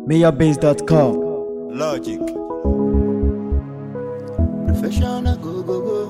MayorBase.com. Logic. Professional go go go.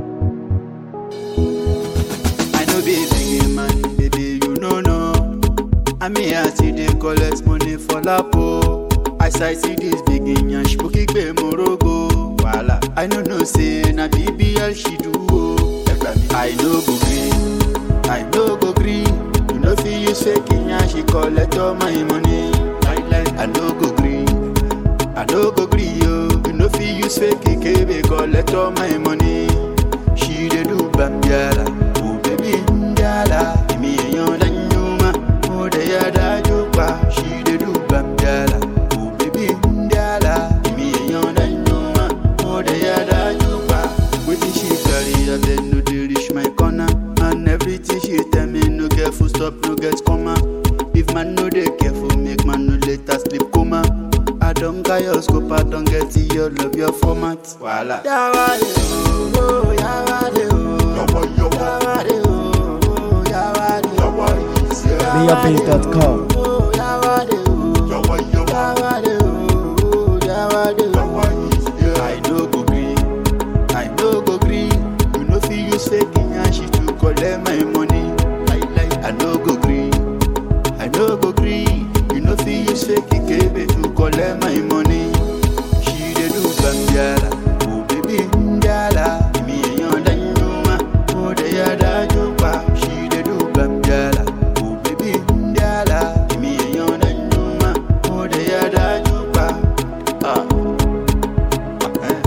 I know be big man, baby, you know no. I mean I see they collect money for lapo. As I see this big yan shpuki gbe morogo. Wala. I no know say na BBL she do. oh. I no go gree, I no go gree. You know fi use fake yan she collect all my money. I no go gree. I no go gree yo. You know fi use fake kebe collect all my money. She dey do bambiala, oh baby ndiala. Imi eyan la nyuma, oh de ya da jupa. She dey do bambiala, oh baby ndiala. Imi eyan la nyuma, oh de ya da jupa. Wetin she carry, I beg no dey reach my corner. And everything she tell me no get full stop, no get comma. If man no dey careful, make man no later sleep coma. I don't got your scope, I don't get it, your love, your format. Voila. Yawade, oh, oh, yawade, oh. Yawade, oh, oh, yawade, oh. MayorBase.com. Oh, yawade, oh. Yawade, oh, oh, yawade, oh. I no go gree, I no go gree. You know fi use fake and she to collect my money. Like, like, I no go gree. I no go gree. You know fi use fake kebe to collect my money. She dey do bambiala, oh baby ndiala. Imi eyan da nyuma, oh de ya da jupa. She dey do bambiala, oh baby ndiala. Imi eyan da nyuma, oh de ya da jupa. Ah, eh.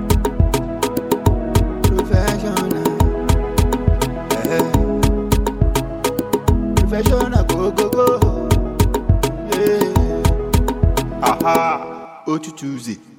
Professional, eh. Professional go go go. Yeah. Aha. Otu Tuesday.